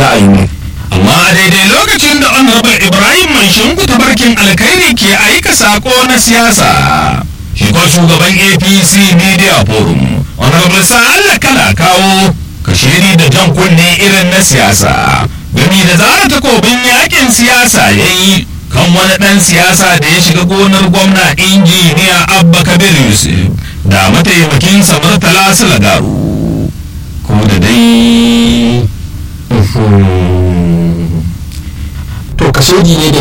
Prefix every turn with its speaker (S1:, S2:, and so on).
S1: ra'ayi
S2: amma a daidai lokacin da honorable ibrahim mai shinku tabarkin alkhairi ke aika sako na siyasa shi ko shugaban apc media forum honorable sa'alla kala kawo kashiri da jan kunne irin na siyasa gami da zara takobin yakin siyasa ya yi kan wani ɗan siyasa da ya shiga gonar gwamna injiniya abba kabir yusuf da mataimakinsa murtala sulagaru ko da dai
S1: to kasodi ne da